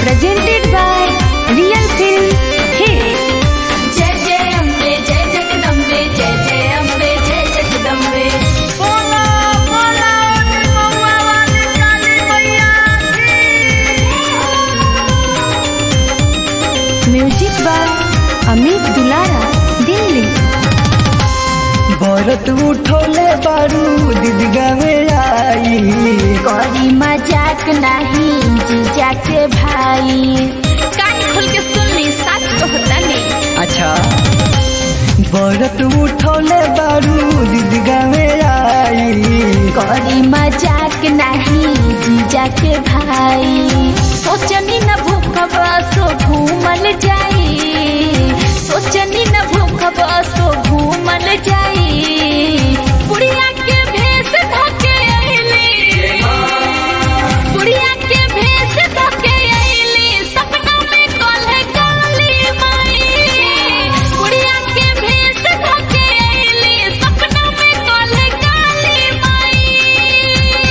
presented by Real Film Hits. जय जय अम्बे जय जगदम्बे जय जय अम्बे जय जगदम्बे बोला बोला महुआ वाली काली मैया Music by Amit Dulara, Delhi. भरत उठोले बारू दीदगा में आई करी मजाक नहीं जीजा के भाई कान खोल के सुन ली सच कहता नहीं अच्छा भरत उठोले बारू दीदगा में आई करी मजाक नहीं जीजा के भाई सोचनी न भूखब सो घूमल जाई सोचनी न भूखब सो घूमल जाई बुढ़िया के भेष धके अइली बुढ़िया के भेष धके अइली सपना में कल्हे काली माई बुढ़िया के भेष धके अइली सपना में कल्हे काली माई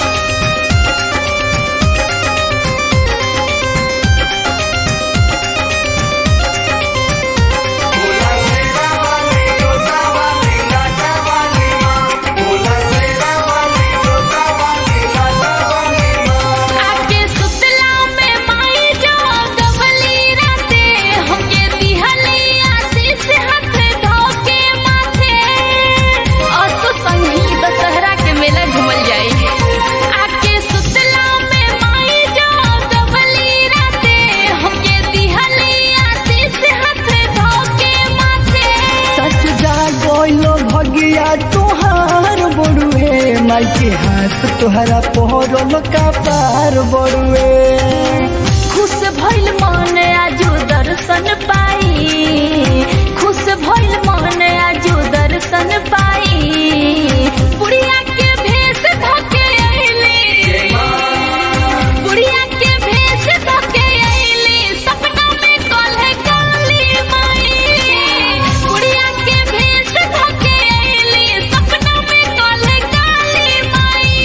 आके सुतला में माई जो गवली राते हमके दिहली आशीष हाथ धोके माथे असो संगी दशहरा के मेला घूमल जाई आके सुतला में माई जो गवली राते हमके दिहली आशीष हाथ धोके माथे सच जा गोइलो भगिया तुहार बड़ुए माई के हाथ तुहरा पोहरल का पार बड़ुए खुश भइल मन आजू दर्शन पाई खुश भइल मन आजू दर्शन पाई बुढ़िया के भेष धके अइली बुढ़िया के भेष धके अइली सपना में कल्हे काली माई बुढ़िया के भेष धके अइली सपना में कल्हे काली माई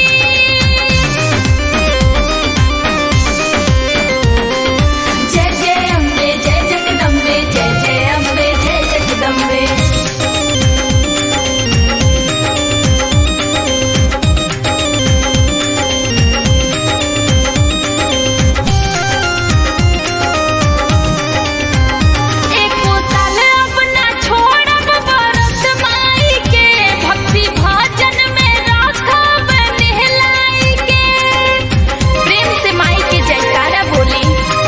जय जय अम्बे जय जगदम्बे जय जय अम्बे जय जगदम्बे एको साल अब ना छोड़ब बरत माई के भक्ति भजन में राखब नेहलाई के प्रेम से माई के जयकारा बोली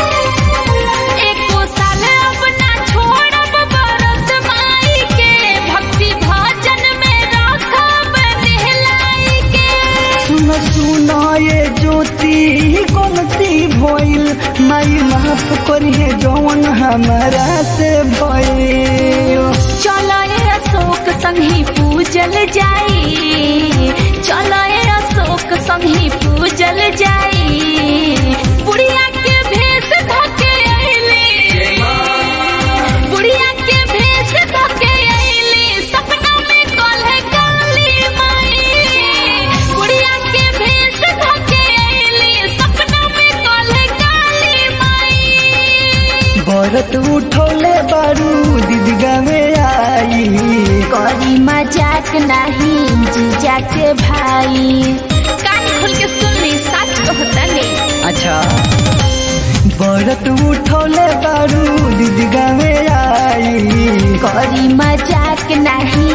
एको साल अब ना छोड़ब बरत माई के भक्ति भजन में राखब नेहलाई के सुन सुन ये ज्योति गलती भइल माई माफ करिए जौन हमारा से भइल चलो ये अशोक संगी पूजल जाई चलो ये अशोक संगी पूजल जाई बुढ़िया के भेष धके अइली बुढ़िया के भेष धके अइली सपना में कल्हे काली माई बुढ़िया के भेष धके अइली सपना में कल्हे काली माई भरत उठोले बारू दीदगा में आई करी मजाक नहीं जीजा के भाई कान खोल के सुन ली सच कहता नहीं अच्छा भरत उठोले बारू दीदगा में आई करी मजाक नहीं